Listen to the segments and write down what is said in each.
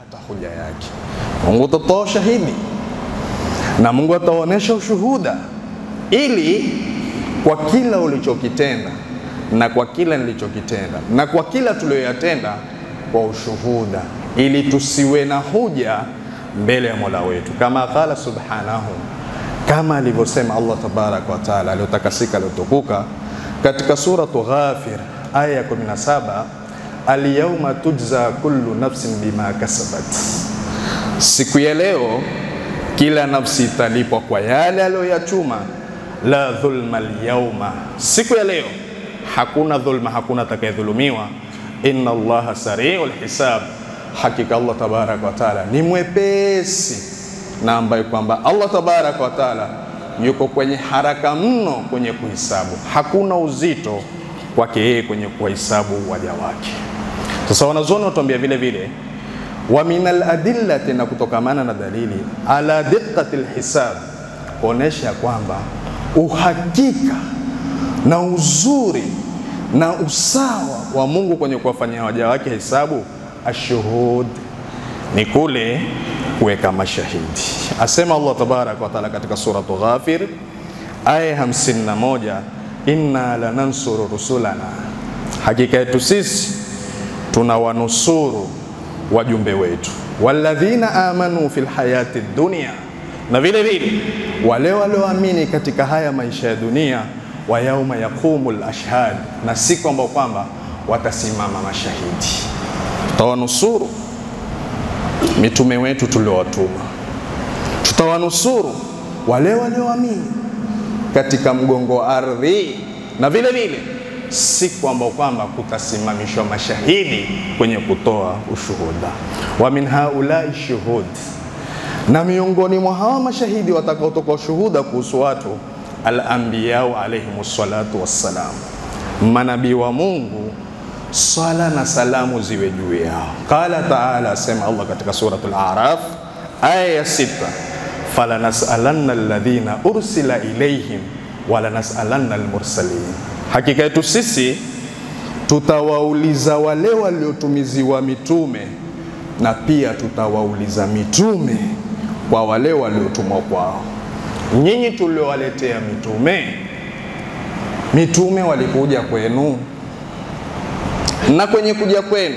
hata hoja yake. Mungu atatoa ushahidi na Mungu ataonyesha ushuhuda, ili kwa kila ulichokitenda na kwa kila nilichokitenda na kwa kila tuliyoyatenda kwa ushuhuda, ili tusiwe na hoja mbele ya Mola wetu, kama qala subhanahu, kama alivyosema Allah tabaraka wa taala aliyotakasika aliyotukuka katika suratu Ghafir aya ya 17, alyauma tujza kullu nafsin bima kasabat, siku ya leo kila nafsi italipwa kwa yale aliyoyachuma. La dhulma alyauma, siku ya leo hakuna dhulma, hakuna atakayedhulumiwa. Inna Allaha sariul hisab, hakika Allah tabaraka wa taala ni mwepesi na ambaye kwamba Allah tabaraka wa taala yuko kwenye haraka mno kwenye kuhesabu, hakuna uzito kwake yeye kwenye kuhesabu waja wake. Sasa wanazuoni watuambia vile vile wa min aladillati, na kutokamana na dalili ala diqqati lhisab, kuonesha kwamba uhakika na uzuri na usawa wa Mungu kwenye kuwafanyia waja wake hesabu, ashuhud ni kule kuweka mashahidi. Asema Allah tabaraka wa taala katika suratu Ghafir aya 51, inna lanansuru rusulana, hakika yetu sisi tunawanusuru wajumbe wetu, walladhina amanu fil hayati dunia, na vile vile wale walioamini katika haya maisha ya dunia, wa yauma yaqumu lashhad, na siku ambao kwamba watasimama mashahidi. Tutawanusuru mitume wetu tuliowatuma, tutawanusuru wale walioamini katika mgongo wa ardhi, na vile vile siku ambao kwamba kutasimamishwa mashahidi kwenye kutoa ushuhuda. Wa min haulai shuhud, na miongoni mwa hawa mashahidi watakaotoka ushuhuda kuhusu watu al-anbiyau alayhim salatu wassalam, manabii wa Mungu swala na salamu ziwe juu yao. Qala taala, asema Allah katika suratul Araf aya ya sita, falanasalanna alladhina ursila ilayhim walanasalanna almursalin, hakika yetu sisi tutawauliza wale waliotumiziwa mitume na pia tutawauliza mitume kwa wale waliotumwa kwao. Nyinyi tuliowaletea mitume, mitume walikuja kwenu na kwenye kuja kwenu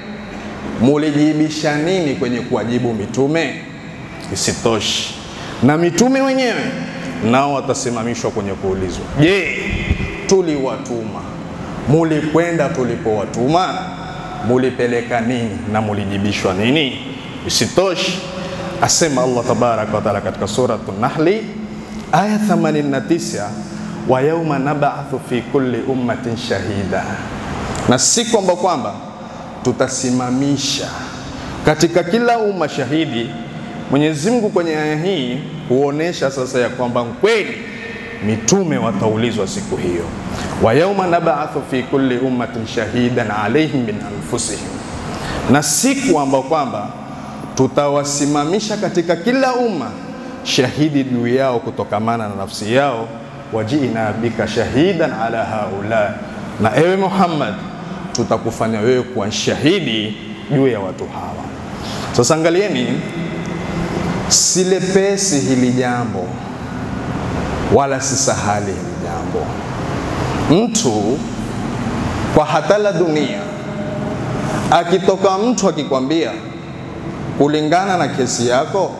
mulijibisha nini kwenye kuwajibu mitume? Isitoshi, na mitume wenyewe nao watasimamishwa kwenye kuulizwa, je, tuliwatuma mulikwenda tulipowatuma? Mulipeleka nini na mulijibishwa nini? Isitoshi, asema Allah tabaraka wa taala katika suratu Nahli aya 89, wa yauma nabathu fi kulli ummatin shahida na siku ambao kwamba tutasimamisha katika kila umma shahidi. Mwenyezi Mungu kwenye aya hii huonesha sasa ya kwamba kweli mitume wataulizwa siku hiyo, wa yauma nabathu fi kulli ummatin shahidan alaihim min anfusihim, na siku ambao kwamba tutawasimamisha katika kila umma shahidi juu yao kutokamana na nafsi yao, wajiina bika shahidan ala haula, na ewe Muhammad tutakufanya wewe kuwa shahidi juu ya watu hawa. Sasa angalieni, si lepesi hili jambo wala si sahali hili jambo. Mtu kwa hatala dunia, akitoka mtu akikwambia kulingana na kesi yako,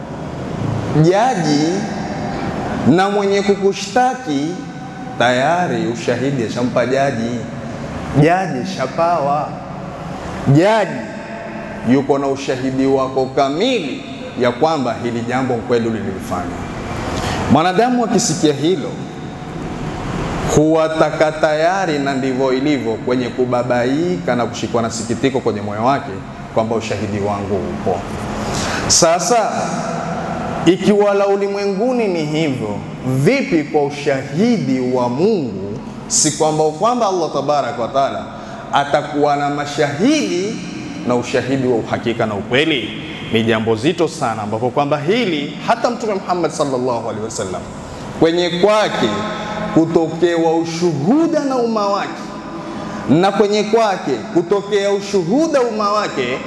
jaji na mwenye kukushtaki tayari ushahidi ashampa jaji jaji shapawa, jaji yuko na ushahidi wako kamili ya kwamba hili jambo kweli ulilifanya. Mwanadamu akisikia hilo huwataka tayari, na ndivyo ilivyo, kwenye kubabaika na kushikwa na sikitiko kwenye moyo wake kwamba ushahidi wangu upo. Sasa ikiwa la ulimwenguni ni hivyo, vipi kwa ushahidi wa Mungu si kwamba kwamba Allah tabaraka wa taala atakuwa na mashahidi na ushahidi wa uhakika na ukweli. Ni jambo zito sana, ambapo kwamba hili hata Mtume Muhammad sallallahu alaihi wasallam kwenye kwake kutokewa ushuhuda na umma wake na kwenye kwake kutokea ushuhuda umma wake,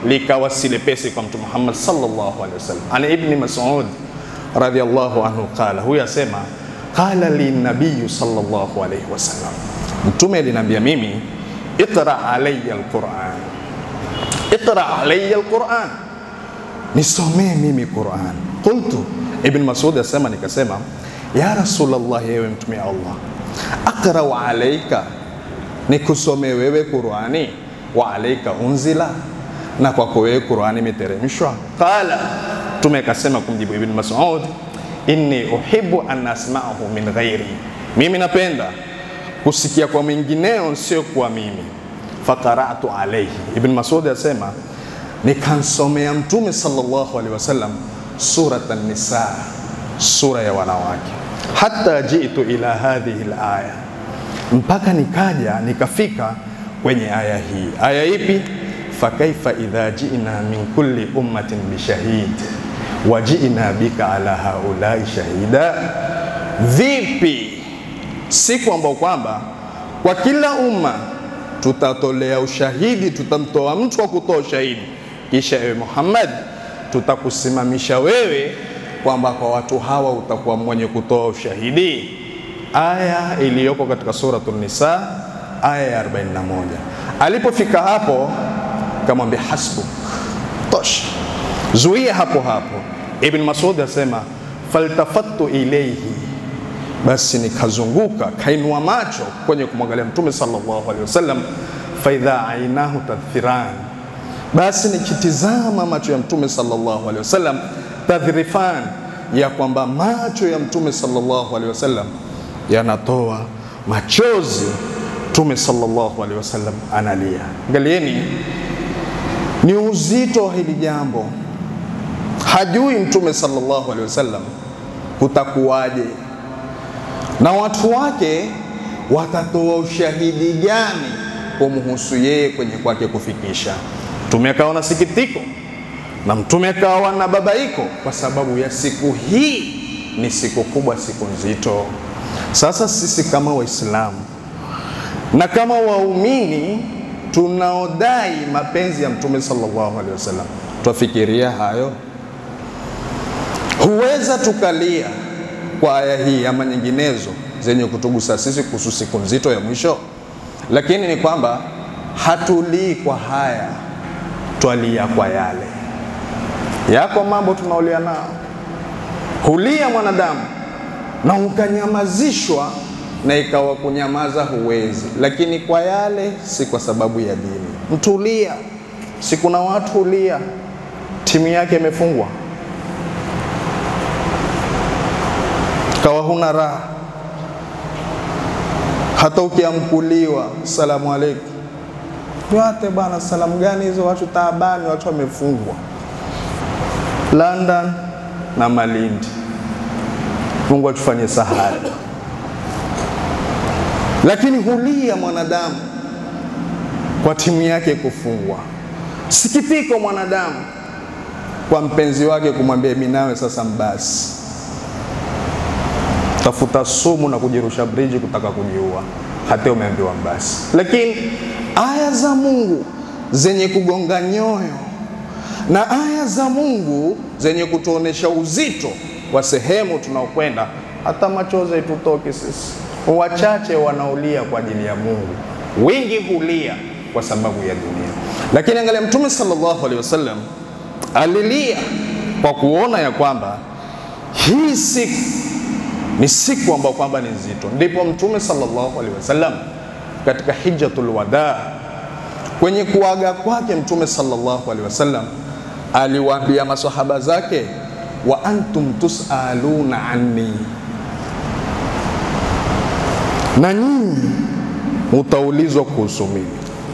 likawa si lepesi kwa Mtume Muhammad sallallahu alaihi wasallam. Ani Ibni Mas'ud radhiyallahu anhu qala, huyu asema qala li nabiyu sallallahu alaihi wasallam, Mtume aliniambia mimi, iqra alayya alquran, iqra alayya alquran, nisomee mimi Quran. Qultu, Ibn Mas'ud asema nikasema, ya Rasulullah, yewe mtume Allah, aqrau alayka, nikusomee wewe Qurani, wa alayka unzila, na kwako wewe Qurani imeteremshwa. Qala, mtume akasema kumjibu Ibn Mas'ud, inni uhibbu an asma'ahu min ghairi, mimi napenda kusikia kwa mwingineo sio kwa mimi. Faqara'tu alayhi, Ibn Mas'ud asema nikansomea mtume sallallahu alaihi wasallam surat an-nisa, sura ya wanawake, hata jitu ila hadhihi al-aya, mpaka nikaja nikafika kwenye aya hii. Aya ipi? fakaifa idha ji'na min kulli ummatin bishahid wa ji'na bika ala haulai shahida, vipi siku ambao kwamba kwa kila umma tutatolea ushahidi, tutamtoa mtu wa kutoa ushahidi, kisha ewe Muhammad tutakusimamisha wewe kwamba kwa watu hawa utakuwa mwenye kutoa ushahidi. Aya iliyoko katika suratul Nisa aya ya 41. Alipofika hapo kamwambia hasbuk, tosha, zuia hapo hapo. Ibn Mas'ud asema faltafattu ilayhi, basi nikazunguka kainua macho kwenye kumwangalia Mtume sallallahu alaihi wasallam, faidha ainahu tadhfiran basi nikitizama macho ya Mtume sallallahu alaihi wasallam tadhrifan, ya kwamba macho ya Mtume sallallahu alaihi wasallam yanatoa machozi. Mtume sallallahu alaihi wasallam analia. Angalieni, ni uzito wa hili jambo. Hajui Mtume sallallahu alaihi wasallam kutakuwaje na watu wake watatoa ushahidi gani kumhusu yeye kwenye kwake kufikisha Mtume akawa na sikitiko na mtume akawa na babaiko kwa sababu ya siku hii. Ni siku kubwa, siku nzito. Sasa sisi kama Waislamu na kama waumini tunaodai mapenzi ya mtume sallallahu alaihi wasallam twafikiria hayo? Huweza tukalia kwa aya hii ama nyinginezo zenye kutugusa sisi kuhusu siku nzito ya mwisho, lakini ni kwamba hatulii kwa haya twalia kwa yale. Yako mambo tunaolia nao, hulia mwanadamu na ukanyamazishwa na ikawa kunyamaza huwezi, lakini kwa yale si kwa sababu ya dini. Mtulia, si kuna watu hulia timu yake imefungwa, kawa huna raha, hata ukiamkuliwa salamu alaikum yote bwana, salamu gani hizo? Watu taabani, watu wamefungwa London na Malindi. Mungu atufanye sahali, lakini hulia mwanadamu kwa timu yake kufungwa. Sikitiko mwanadamu kwa mpenzi wake kumwambia mimi nawe sasa mbasi, tafuta sumu na kujirusha briji kutaka kujiua, hata umeambiwa mbasi. Lakini aya za Mungu zenye kugonga nyoyo na aya za Mungu zenye kutuonesha uzito wa sehemu tunaokwenda, hata machozi tutoke sisi. Wachache wanaolia kwa ajili ya Mungu, wengi hulia kwa sababu ya dunia. Lakini angalia, Mtume sallallahu alaihi wasallam alilia kwa kuona ya kwamba hii siku ni siku ambayo kwamba ni nzito. Ndipo Mtume sallallahu alaihi wasallam katika hijjatul wadaa, kwenye kuaga kwake Mtume sallallahu alaihi wasallam aliwaambia masahaba zake, wa antum tusaluna anni, na nyinyi mutaulizwa kuhusu mimi.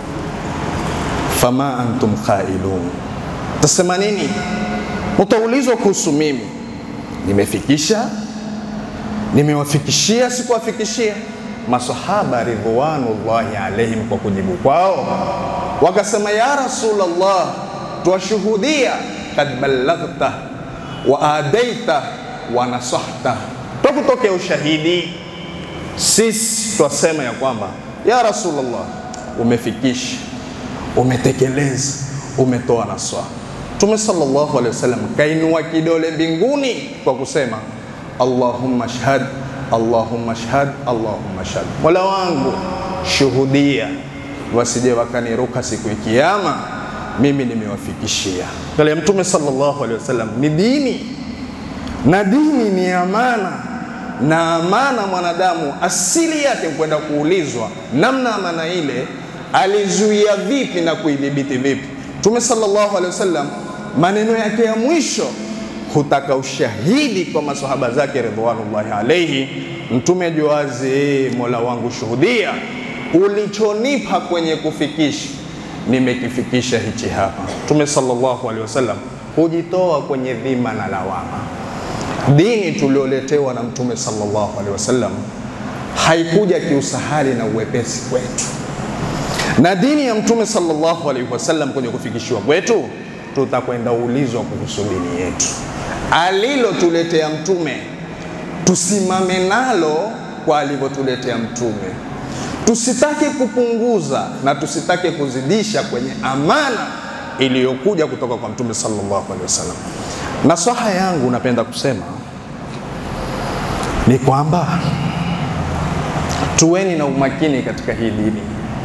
Fama antum qailun, tasema nini? Mutaulizwa kuhusu mimi. Nimefikisha, nimewafikishia, sikuwafikishia? Masahaba ridwanullahi alaihim kwa kujibu kwao wakasema, ya Rasulullah, twashuhudia kad ballaghta wa adaita wa nasahta, twakutokea ushahidi. Sisi twasema ya kwamba ya Rasulullah, umefikisha, umetekeleza, umetoa naswa. Mtume sallallahu alaihi wasallam kainua kidole mbinguni kwa kusema Allahumma shhad, Allahumma shhad, Allahumma shhad, Mola wangu shuhudia, wasije wakaniruka siku ya Kiyama, mimi nimewafikishia. Kale Mtume sallallahu alaihi wasallam ni dini na dini ni amana na amana mwanadamu asili yake kwenda kuulizwa namna amana ile alizuia vipi na kuidhibiti vipi. Mtume sallallahu alaihi wasallam maneno yake ya mwisho hutaka ushahidi kwa masahaba zake ridwanullahi alaihi. Mtume ajuazi, Mola wangu shuhudia, ulichonipa kwenye kufikisha nimekifikisha hichi hapa. Mtume sallallahu alaihi wasallam hujitoa kwenye dhima na lawama. Dini tulioletewa na Mtume sallallahu alaihi wasallam haikuja kiusahali na uwepesi kwetu, na dini ya Mtume sallallahu alaihi wasallam kwenye kufikishiwa kwetu, tutakwenda ulizwa kuhusu dini yetu. Alilotuletea Mtume tusimame nalo kwa alivyotuletea Mtume, tusitake kupunguza na tusitake kuzidisha kwenye amana iliyokuja kutoka kwa Mtume sallallahu alaihi wasallam. Nasaha yangu napenda kusema ni kwamba tuweni na umakini katika hii dini,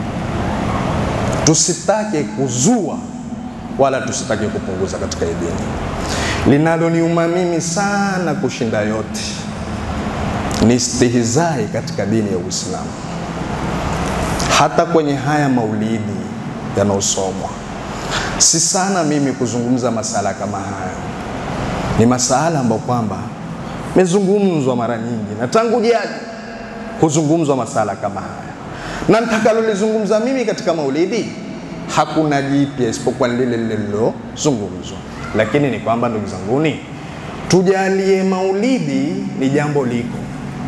tusitake kuzua wala tusitake kupunguza katika hii dini. Linaloniuma mimi sana kushinda yote ni istihizai katika dini ya Uislamu, hata kwenye haya maulidi yanayosomwa. Si sana mimi kuzungumza masala kama haya ni masala ambayo kwamba mezungumzwa mara nyingi na tangu jadi huzungumzwa masala kama haya, na nitakalolizungumza mimi katika maulidi hakuna jipya isipokuwa lile lile lilozungumzwa. Lakini ni kwamba ndugu zanguni, tujalie maulidi ni jambo liko,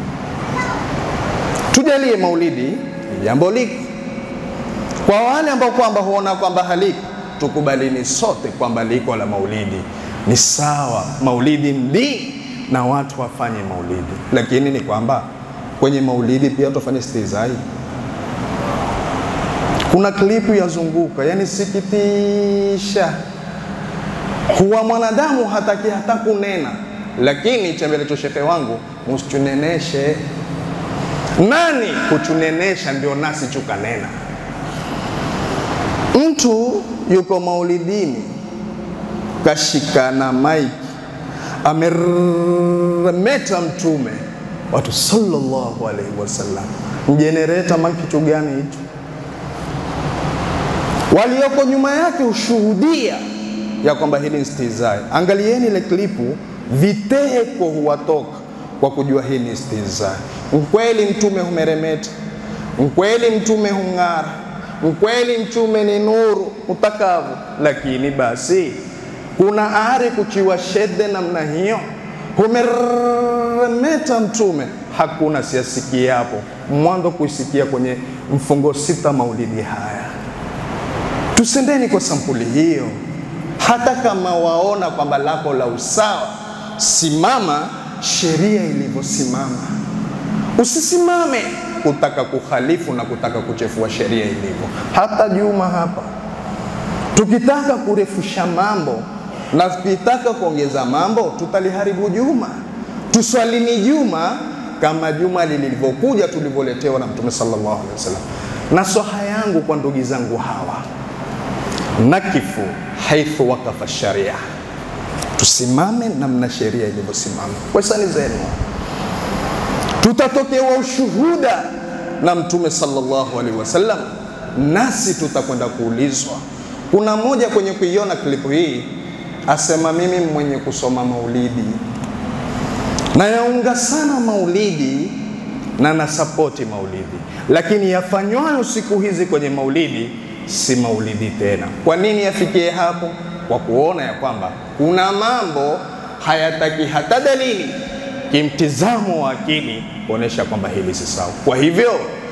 tujalie maulidi ni jambo liko. Kwa wale ambao kwamba huona kwamba haliko, tukubalini sote kwamba liko la maulidi ni sawa, maulidi ndi na watu wafanye maulidi, lakini ni kwamba kwenye maulidi pia tufanye stizai. Kuna klipu yazunguka, yani sikitisha, huwa mwanadamu hataki hata kunena, lakini chembelecho shehe wangu, msichuneneshe. Nani kuchunenesha? Ndio nasi chukanena. Mtu yuko maulidini kashikana maiki ameremeta Mtume watu sallallahu alaihi wasallam, mjenereta makitu gani hicho? Walioko nyuma yake hushuhudia ya kwamba hili ni stihizai. Angalieni ile klipu, viteko huwatoka kwa kujua hii ni stihizai. Mkweli Mtume humeremeta, mkweli Mtume hung'ara, mkweli Mtume ni nuru utakavu, lakini basi kuna ari kuchiwa shede namna hiyo, humeremeta Mtume, hakuna siasikia hapo mwanzo kuisikia kwenye mfungo sita maulidi haya. Tusendeni kwa sampuli hiyo, hata kama waona kwamba lako la usawa, simama sheria ilivyosimama, usisimame kutaka kukhalifu na kutaka kuchefua sheria ilivyo. Hata Juma hapa tukitaka kurefusha mambo na tukitaka kuongeza mambo tutaliharibu juma. Tuswalini juma kama juma lilivyokuja tulivyoletewa na Mtume sallallahu alaihi wasallam. Nasaha yangu kwa ndugu zangu hawa, nakifu haithu wakafa sharia, tusimame namna sheria ilivyosimama kwa hisani zenu. Tutatokewa ushuhuda na Mtume sallallahu alaihi wasallam, nasi tutakwenda kuulizwa. Kuna mmoja kwenye kuiona klipu hii asema mimi mwenye kusoma maulidi na yaunga sana maulidi na nasapoti maulidi, lakini yafanywayo siku hizi kwenye maulidi si maulidi tena. Kwa nini yafikie hapo? Kwa kuona ya kwamba kuna mambo hayataki hata dalili kimtizamo wa akili kuonesha kwamba hili si sawa. Kwa hivyo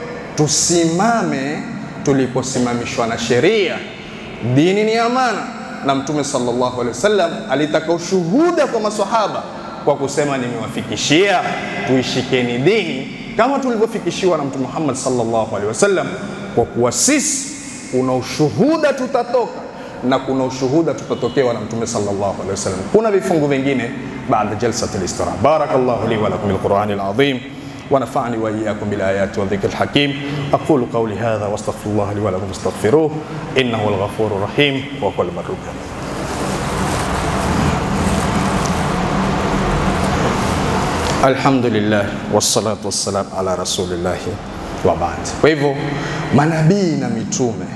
tusimame tuliposimamishwa na sheria. Dini ni amana na Mtume sallallahu alaihi wasallam alitaka ushuhuda kwa maswahaba kwa kusema nimewafikishia, tuishikeni dini kama tulivyofikishiwa na Mtume Muhammad sallallahu alaihi wasallam, kwa kuwa sisi kuna ushuhuda tutatoka na kuna ushuhuda tutatokewa na Mtume sallallahu alaihi wasallam. Kuna vifungu vingine baada jalsat al-istira. Barakallahu li wa lakum bil-Qur'ani al-azim ونفعني وإياكم بالآيات والذكر الحكيم أقول قولي هذا واستغفر الله لي ولكم فاستغفروه إنه هو الغفور الرحيم وهو المر Alhamdulillah wassalatu wassalam ala rasulillahi wa baad. Kwa hivyo manabii na mitume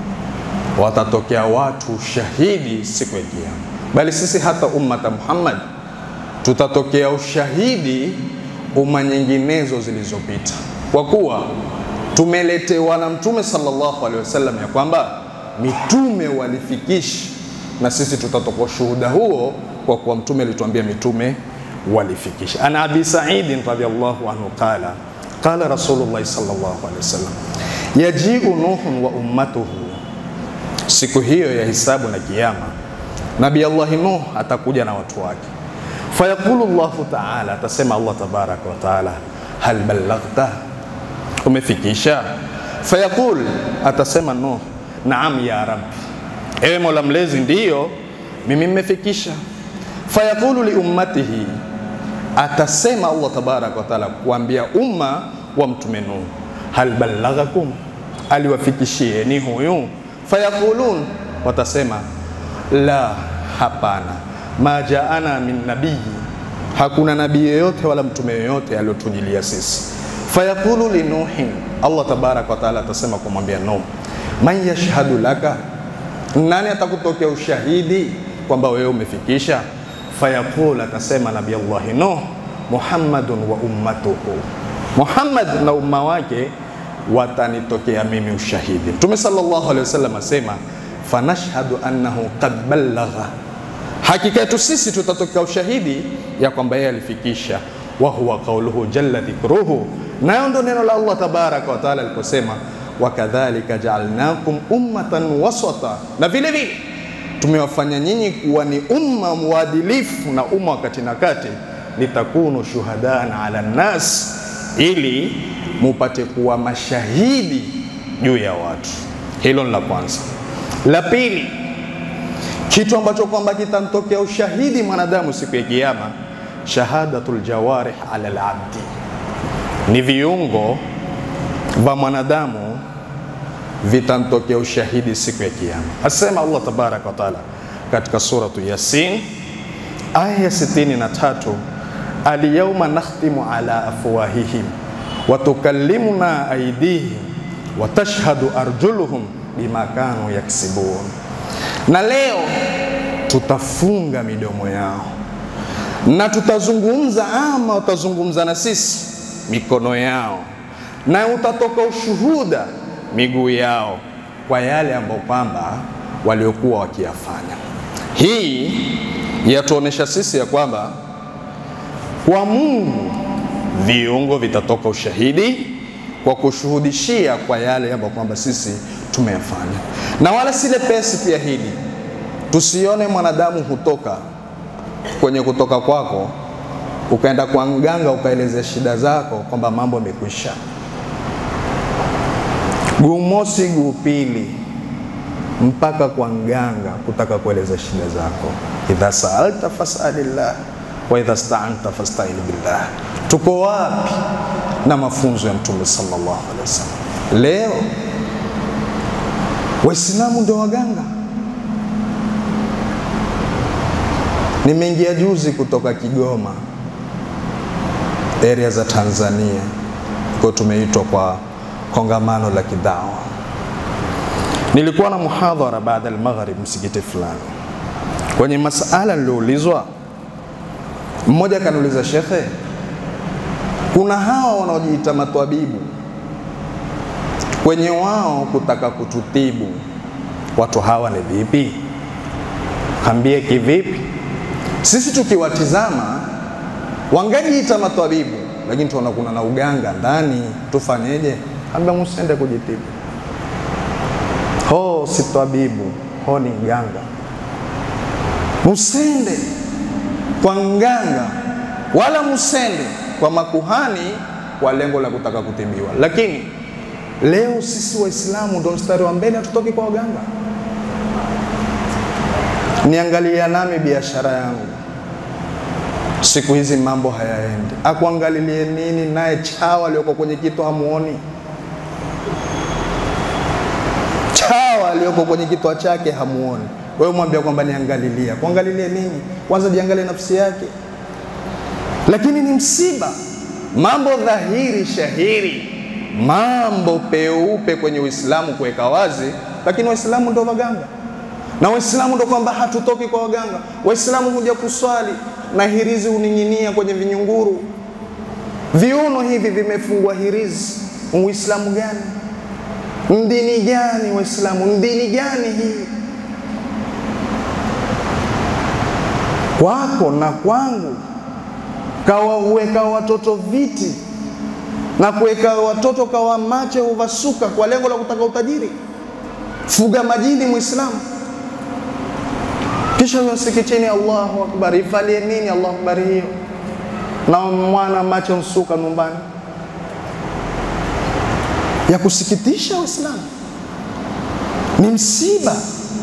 watatokea watu shahidi siku ya Kiyama, bali sisi hata ummata Muhammad tutatokea ushahidi umma nyinginezo zilizopita, kwa kuwa tumeletewa na Mtume sallallahu alaihi wasallam ya kwamba mitume walifikisha, na sisi tutatoka ushuhuda huo, kwa kuwa Mtume alituambia mitume walifikisha. Ana Abi Sa'id radhiyallahu anhu qala qala Rasulullah sallallahu alaihi wasallam yajiu Nuhun wa ummatuhu, siku hiyo ya hisabu na kiyama, Nabii Allah Nuh atakuja na watu wake fayaqulu Allahu taala, atasema Allah tabaraka wa taala, hal ballaghta, umefikisha? Fayaqul, atasema Nuh, naam ya rabbi, ewe mola mlezi, ndiyo mimi mmefikisha. Fayaqulu li ummatihi, atasema Allah tabaraka wa taala kuambia umma wa mtume Nuh, hal ballaghakum, aliwafikishieni huyu? Fayaqulun, watasema la, hapana ma jaana min nabii, hakuna nabii yoyote wala mtume yoyote aliyotujilia sisi. Fayaqulu li Nuhin, Allah tabaraka wa taala atasema kumwambia Nuh, man yashhadu laka, nani atakutokea ushahidi kwamba wewe umefikisha? Fayaqul, atasema nabii Allah Nuh, Muhammadun wa ummatuhu, Muhammad na umma wake watanitokea mimi ushahidi. Mtume sallallahu alaihi wasallam asema fanashhadu annahu qad ballagha hakika yetu sisi tutatokea ushahidi ya kwamba yeye alifikisha. wa huwa qauluhu jalla dhikruhu, nayo ndo neno la Allah tabaraka wa taala aliposema, wakadhalika jaalnakum ummatan wasata, na vile vile tumewafanya nyinyi kuwa ni umma mwadilifu na umma wa kati na kati, litakunu shuhadana ala nnas, ili mupate kuwa mashahidi juu ya watu. Hilo ni la kwanza. La pili kitu ambacho kwamba kitamtokea ushahidi mwanadamu siku ya Kiyama, shahadatul jawarih ala labdi, ni viungo vya mwanadamu vitamtokea ushahidi siku ya Kiyama. Asema Allah tabaraka wa taala katika suratu Yasin aya ya 63, alyawma nakhtimu ala afwahihim wa tukallimuna aydihim wa tashhadu arjuluhum bima kanu yaksibun na leo tutafunga midomo yao na tutazungumza ama watazungumza na sisi mikono yao, na utatoka ushuhuda miguu yao kwa yale ambayo kwamba waliokuwa wakiyafanya. Hii yatuonesha sisi ya kwamba kwa Mungu viungo vitatoka ushahidi kwa kushuhudishia kwa yale ambayo kwamba sisi tumeyafanya, na wala si lepesi pia hili. Tusione mwanadamu hutoka kwenye kutoka kwako ukaenda kwa mganga ukaelezea shida zako kwamba mambo yamekwisha. Guu mosi guu pili mpaka kwa mganga kutaka kueleza shida zako. idha saalta fasalillah wa idha staanta fastain billah. Tuko wapi na mafunzo ya Mtume sallallahu alaihi wasallam? Leo Waislamu ndio waganga. Nimeingia juzi kutoka Kigoma, area za Tanzania, kwa tumeitwa kwa kongamano la kidawa. Nilikuwa na muhadhara baada ya maghrib msikiti fulani, kwenye masala nilioulizwa, mmoja akaniuliza, shekhe, kuna hawa wanaojiita matwabibu kwenye wao kutaka kututibu watu hawa ni vipi? Kambie kivipi? Sisi tukiwatizama wangajiita matwabibu, lakini tunaona kuna na uganga ndani, tufanyeje? Ambia musende kujitibu. Ho si twabibu, ho ni mganga. Musende kwa mganga, wala musende kwa makuhani kwa lengo la kutaka kutibiwa. Lakini leo sisi Waislamu ndo mstari wa mbele, hatutoki kwa waganga. niangalia nami biashara yangu siku hizi mambo hayaendi, akuangalilie nini? Naye chawa aliyoko kwenye kitu hamuoni? Chawa aliyoko kwenye kitwa chake hamuoni? Wewe mwambia kwamba niangalilia, kuangalilie nini? Kwanza jiangalie nafsi yake. Lakini ni msiba, mambo dhahiri shahiri, mambo peupe kwenye Uislamu kuweka wazi, lakini Waislamu ndo waganga na Waislamu ndo kwamba hatutoki kwa waganga. Waislamu huja kuswali na hirizi huning'inia kwenye vinyunguru, viuno hivi vimefungwa hirizi. Uislamu gani? Mdini gani? Waislamu mdini gani hii? Kwako na kwangu kawaweka watoto viti na kuweka watoto kawa mache huvasuka kwa lengo la kutaka utajiri. Fuga majini Muislamu kisha huyo msikitini, Allahu akbar, ivalie nini Allahu akbar hiyo, na mwana macho msuka nyumbani. Ya kusikitisha Waislamu, ni msiba.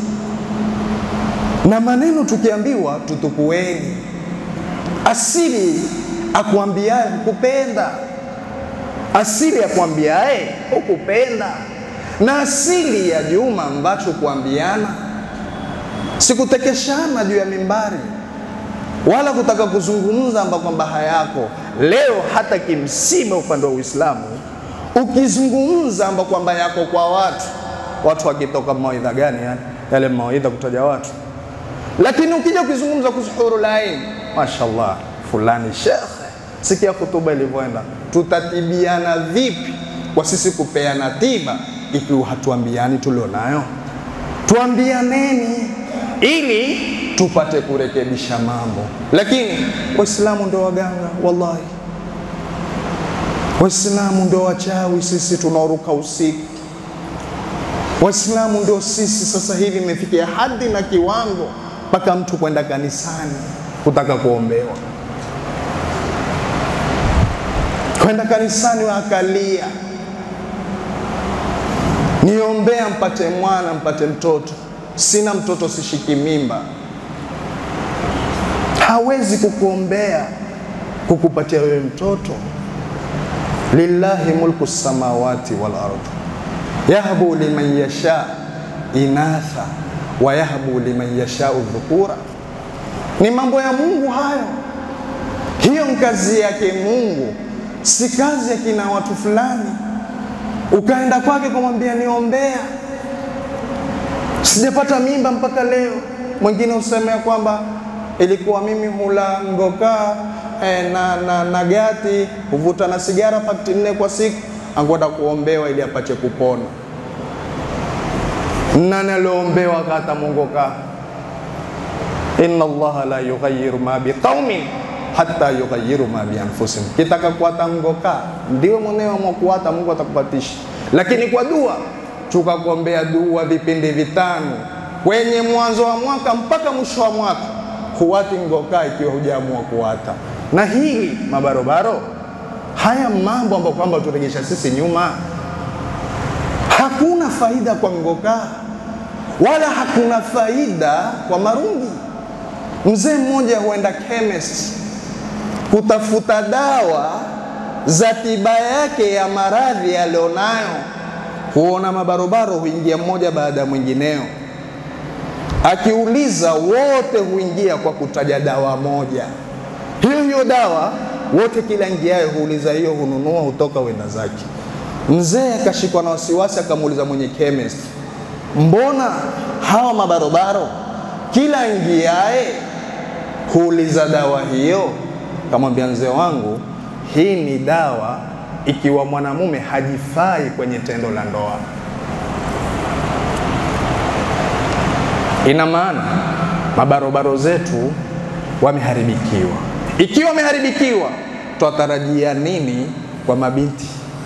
Na maneno tukiambiwa tutukueni, asili akuambiaye hukupenda, asili akuambiaye hukupenda, na asili ya juma ambacho kuambiana sikutekeshana juu ya mimbari wala kutaka kuzungumza amba kwamba hayako. Leo hata kimsiba upande wa Uislamu ukizungumza amba kwamba yako kwa watu, watu wakitoka mawaidha gani? Yani yale mawaidha kutaja watu, lakini ukija ukizungumza kuhusu hurul ain, mashallah, fulani shekhe, sikia hutuba ilivyoenda. Tutatibiana vipi kwa sisi kupeana tiba ikiwa hatuambiani tulionayo? Tuambianeni ili tupate kurekebisha mambo. Lakini Waislamu ndio waganga, wallahi, Waislamu ndio wachawi, sisi tunaoruka usiku. Waislamu ndio sisi. Sasa hivi imefikia hadi na kiwango mpaka mtu kwenda kanisani kutaka kuombewa, kwenda kanisani akalia, niombea mpate mwana mpate mtoto sina mtoto, sishiki mimba. Hawezi kukuombea kukupatia wewe mtoto. Lillahi mulku samawati wal ardh yahbu liman yasha inatha wa yahbu liman yashau dhukura. Ni mambo ya Mungu hayo, hiyo ni kazi yake Mungu, si kazi ya kina watu fulani. Ukaenda kwake kumwambia niombea sijapata mimba mpaka leo. Mwingine useme ya kwamba ilikuwa mimi hula ngokaa eh, na, na, na gati huvuta na sigara pakti nne kwa siku, angoda kuombewa ili apate kupona. Nani alioombewa kata mongoka? inna Allaha la yughayyiru ma biqaumin hatta yughayyiru ma bi anfusihim. Kitaka kuata ngoka ndio mwenyewe mwakuata, Mungu atakupatisha, lakini kwa dua tukakuombea dua vipindi vitano kwenye mwanzo wa mwaka mpaka mwisho wa mwaka, huwati ngokaa ikiwa hujaamua kuwata. Na hili mabarobaro, haya mambo ambayo kwamba turegesha sisi nyuma, hakuna faida kwa ngokaa wala hakuna faida kwa marungi. Mzee mmoja huenda chemist kutafuta dawa za tiba yake ya maradhi alionayo huona mabarobaro huingia mmoja baada ya mwingineo. Akiuliza wote huingia kwa kutaja dawa moja, hiyo hiyo dawa wote, kila ingiayo huuliza hiyo, hununua, hutoka, wenda zake. Mzee akashikwa na wasiwasi, akamuuliza mwenye chemist, mbona hawa mabarobaro kila ingiaye huuliza dawa hiyo? Kamwambia mzee wangu, hii ni dawa ikiwa mwanamume hajifai kwenye tendo la ndoa. Ina maana mabarobaro zetu wameharibikiwa. Ikiwa wameharibikiwa, twatarajia nini kwa mabinti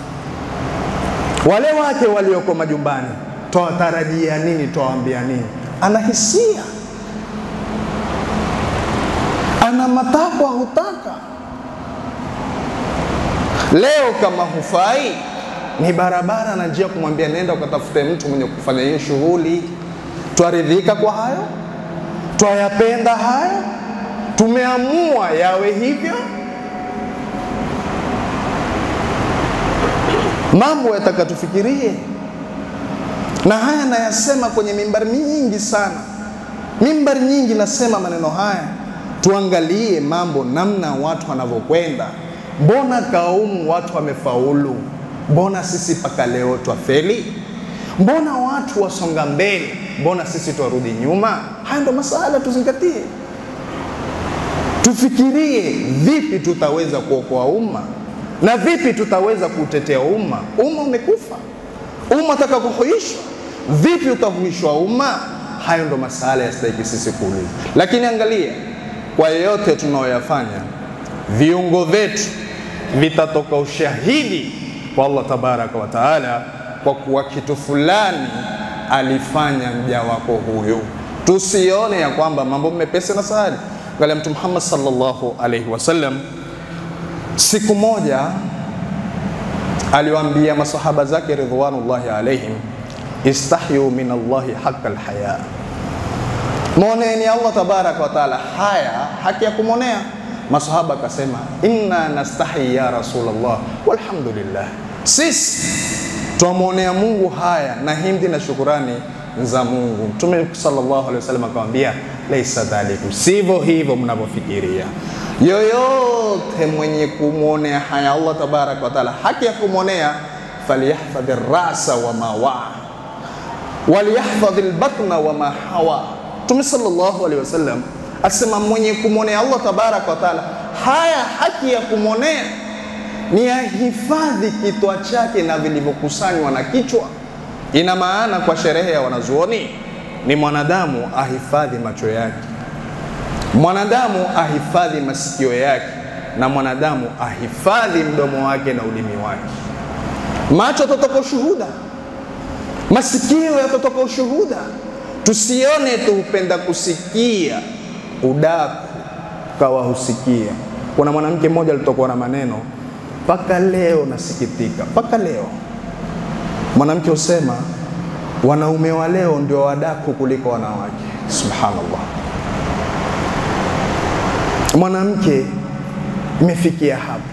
wale wake walioko majumbani? Twawatarajia nini? Twawaambia nini? Ana hisia, ana matakwa, hutaka Leo kama hufai, ni barabara na njia kumwambia nenda ukatafute mtu mwenye kufanya hiyo shughuli. Twaridhika kwa hayo? twayapenda haya, tumeamua yawe hivyo. Mambo yataka tufikirie, na haya nayasema kwenye mimbari nyingi sana, mimbari nyingi nasema maneno haya. Tuangalie mambo namna watu wanavyokwenda. Mbona kaumu watu wamefaulu, mbona sisi mpaka leo twafeli? Mbona watu wasonga mbele, mbona sisi twarudi nyuma? Haya ndo masala tuzingatie, tufikirie vipi tutaweza kuokoa umma na vipi tutaweza kutetea umma. Umma umekufa, umma ataka kuhuishwa, vipi utahuishwa umma? Hayo ndo masala yastahiki sisi kuuliza. Lakini angalia, kwa yote tunayoyafanya, viungo vyetu vitatoka ushahidi kwa Allah tabaraka wa taala, kwa kuwa kitu fulani alifanya mja wako huyu. Tusione ya kwamba mambo mepesi na sahali. Angalia Mtume Muhammad sallallahu alaihi wasallam Siku moja aliwaambia masahaba zake ridwanullahi alaihim, istahyu min Allahi haqa alhaya, mwoneni Allah tabaraka wa taala haya haki ya kumwonea. Masahaba akasema inna nastahi ya Rasulullah walhamdulillah, sisi twamwonea Mungu haya na himdi na shukurani za Mungu. Mtume sallallahu alaihi wasallam akamwambia laisa dhalikum, sivyo hivyo mnavyofikiria yoyote mwenye kumwonea haya Allah tabaraka wa taala haki ya kumwonea, falyahdhadhi rasa wa ma waa walyahdhadhi lbatna wa ma hawa. Mtume sallallahu alaihi wasallam asema mwenye kumwonea Allah tabaraka wa taala haya haki ya kumwonea ni ahifadhi kitwa chake na vilivyokusanywa na kichwa. Ina maana kwa sherehe ya wanazuoni ni mwanadamu ahifadhi macho yake mwanadamu ahifadhi masikio yake na mwanadamu ahifadhi mdomo wake na ulimi wake. Macho yatatoka ushuhuda, masikio yatatoka ushuhuda. Tusione tu hupenda kusikia udaku kawa husikia. Kuna mwanamke mmoja alitokwa na maneno mpaka leo nasikitika, mpaka leo mwanamke husema wanaume wa leo ndio wadaku kuliko wanawake. Subhanallah. Mwanamke imefikia hapo,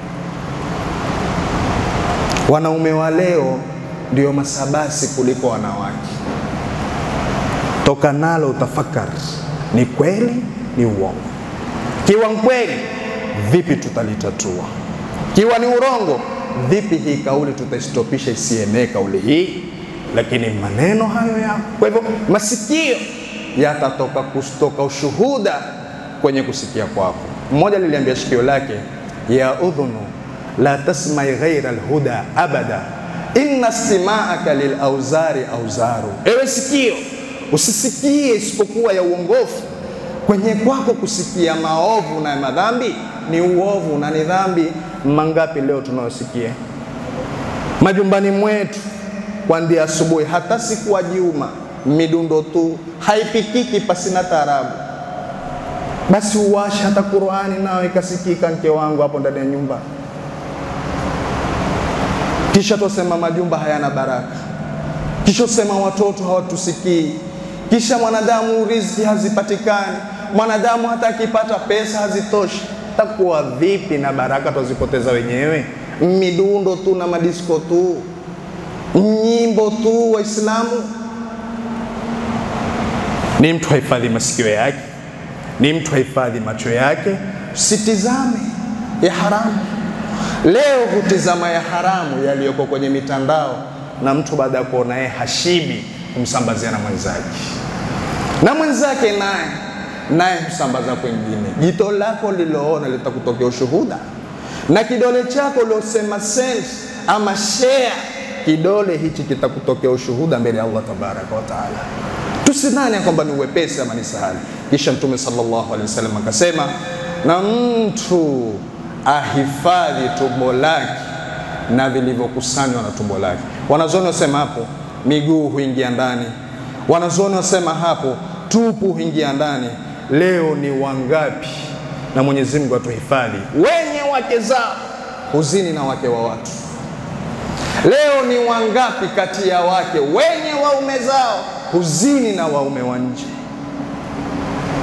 wanaume wa leo ndio masabasi kuliko wanawake. Toka nalo utafakari, ni kweli ni uongo? Kiwa kweli, vipi tutalitatua? Kiwa ni urongo, vipi hii kauli tutaistopisha isienee kauli hii? Lakini maneno hayo yako. Kwa hivyo masikio yatatoka kustoka ushuhuda kwenye kusikia kwako. Mmoja liliambia shikio lake, ya udhunu la tasmai ghaira alhuda abada inna stimaaka lilauzari auzaru, ewe sikio usisikie isipokuwa ya uongofu. Kwenye kwako kusikia maovu na madhambi ni uovu na ni dhambi. Mangapi leo tunayosikia majumbani mwetu kwandia asubuhi, hata siku ya juma, midundo tu haipikiki pasina taarabu basi uwashe hata Qur'ani nayo ikasikika, mke wangu hapo ndani ya nyumba. Kisha tosema majumba hayana baraka, kisha usema watoto hawatusikii, kisha mwanadamu riziki hazipatikani, mwanadamu hata akipata pesa hazitoshi. Takuwa vipi na baraka twazipoteza wenyewe? Midundo tu na madisko tu, nyimbo tu. Waislamu ni mtu hahifadhi masikio yake ni mtu hahifadhi macho yake, usitizame ya haramu. Leo hutizama ya haramu yaliyoko kwenye mitandao, na mtu baada ya kuona yeye hashibi humsambazia na mwenzake, na mwenzake naye naye husambaza kwengine. Jito lako liloona litakutokea ushuhuda, na kidole chako uliosema send ama share, kidole hichi kitakutokea ushuhuda mbele ya Allah tabaraka wa taala. Tusidhani ya kwamba ni uwepesi ama ni sahali. Kisha Mtume sallallahu alaihi wasallam akasema, na mtu ahifadhi tumbo lake na vilivyokusanywa na tumbo lake. Wanazuoni wasema hapo miguu huingia ndani, wanazuoni wasema hapo tupu huingia ndani. Leo ni wangapi, na Mwenyezi Mungu atuhifadhi, wenye wake zao huzini na wake wa watu. Leo ni wangapi kati ya wake wenye waume zao huzini na waume wa nje.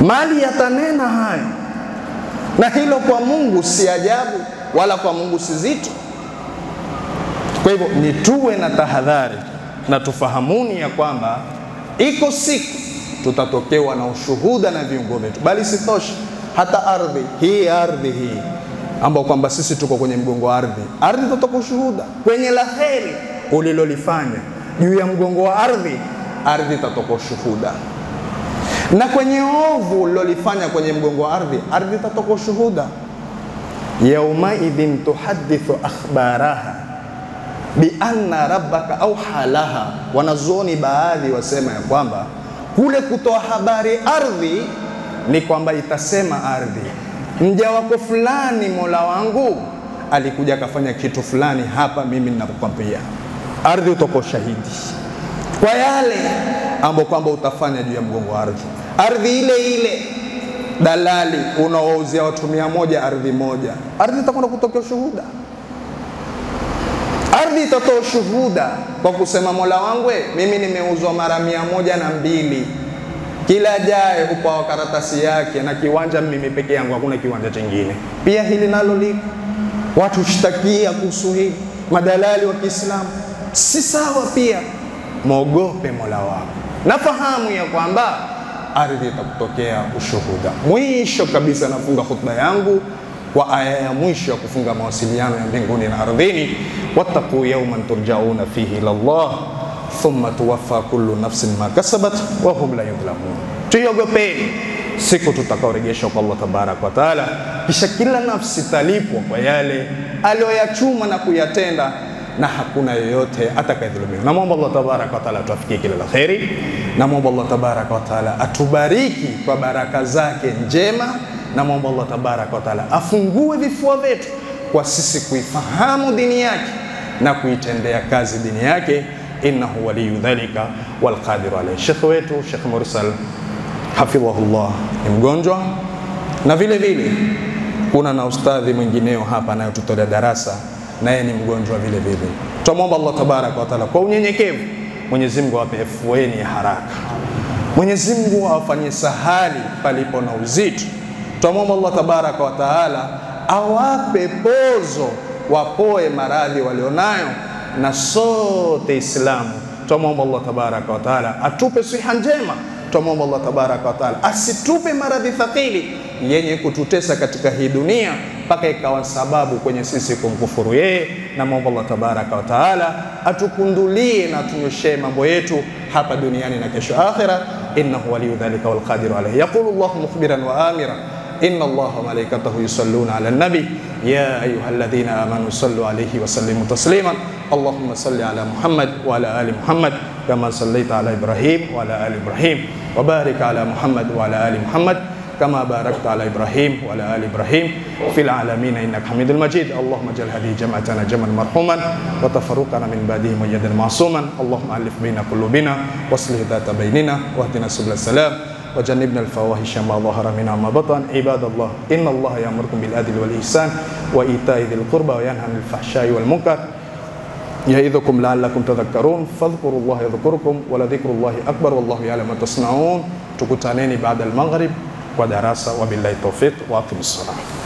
mali yatanena hayo, na hilo kwa Mungu si ajabu, wala kwa Mungu si zito. Kwa hivyo ni tuwe na tahadhari na tufahamuni ya kwamba iko siku tutatokewa na ushuhuda na viungo vyetu, bali sitoshe hata ardhi hii, ardhi hii ambao kwamba sisi tuko kwenye mgongo wa ardhi, ardhi itatoka ushuhuda kwenye la heri ulilolifanya juu ya mgongo wa ardhi, ardhi itatoka ushuhuda, na kwenye ovu ulilolifanya kwenye mgongo wa ardhi, ardhi itatoka ushuhuda. yaumaidhin tuhadithu akhbaraha bianna rabbaka au halaha. Wanazuoni baadhi wasema ya kwamba kule kutoa habari ardhi ni kwamba itasema ardhi, mja wako fulani, mola wangu alikuja akafanya kitu fulani hapa, mimi ninakukwambia. Ardhi utoka ushahidi kwa yale ambayo kwamba utafanya juu ya mgongo wa ardhi. Ardhi ile ile dalali unaouzia watu mia moja ardhi moja, ardhi itakwenda kutokea ushuhuda ardhi itatoa ushuhuda kwa kusema mola wangu, mimi nimeuzwa mara mia moja na mbili kila jaye hupawa karatasi yake na kiwanja mimi peke yangu, hakuna kiwanja chingine. Pia hili nalo liko watu hushtakia kuhusu hili, madalali wa Kiislamu si sawa. Pia mwogope mola wako, nafahamu ya kwamba ardhi itakutokea ushuhuda. Mwisho kabisa, nafunga khutba yangu kwa aya ya mwisho ya kufunga mawasiliano ya mbinguni na ardhini, wattaqu yawman turjauna fihi ila Allah thumma tuwaffa kullu nafsin ma kasabat wa hum la yudhlamun. Tuiogopeni siku tutakaorejeshwa kwa Allah tabaraka wa taala, kisha kila nafsi talipwa kwa yale aliyoyachuma na kuyatenda, na hakuna yoyote atakayedhulumiwa. Namwomba Allah tabaraka wa taala atuafikie kila la kheri. Namwomba Allah tabaraka wa taala atubariki kwa baraka zake njema. Namwomba Allah tabaraka wa taala afungue vifua vyetu kwa sisi kuifahamu dini yake na kuitendea kazi dini yake innahu waliyu dhalika walqadiru alayhi. Shekhe wetu Shekh Mursal hafidhahullah ni mgonjwa, na vile vile kuna na ustadhi mwingineo hapa anayotutolea darasa, naye ni mgonjwa vile vile. Tunamwomba Allah tabaraka wa taala kwa unyenyekevu, Mwenyezi Mungu awape afueni ya haraka, Mwenyezi Mungu awafanyie sahali palipo na uzito. Tunamwomba Allah tabaraka wa taala awape pozo, wapoe maradhi walionayo na sote Islamu twamwomba Allah tabaraka wa taala atupe siha njema. Twamwomba Allah tabaraka wa taala asitupe maradhi thaqili yenye kututesa katika hii dunia mpaka ikawa sababu kwenye sisi kumkufuru yeye. Namwomba Allah tabaraka wa taala atukundulie na atunyoshee mambo yetu hapa duniani na kesho akhira. innahu waliyu dhalika walqadiru alayhi. Yaqulu Allahu mukhbiran wa amira inna Allaha wa malaikatahu yusalluna ala nabi ya ayuha alladhina amanu sallu alayhi wa sallimu taslima Allahumma salli ala Muhammad wa ala ali Muhammad kama sallaita ala Ibrahim wa ala ali Ibrahim wa barik ala Muhammad wa ala ali Muhammad kama barakta ala Ibrahim wa ala ali Ibrahim fil alamin innaka Hamidul Majid Allahumma jal hadhihi jam'atana jam'an marhuman wa tafarruqana min ba'dihi mujaddan ma'suman Allahumma alif baina qulubina waslih dhata bainina wahdina subul salam وجنبنا الفواحش ما ظهر منها ما بطن عباد الله إن الله يأمركم بالعدل والإحسان وإيتاء ذي القربى وينهى عن الفحشاء والمنكر يعظكم لعلكم تذكرون فاذكروا الله يذكركم ولذكر الله أكبر والله يعلم ما تصنعون تكتانين بعد المغرب ودراسة وبالله التوفيق وأقم الصلاة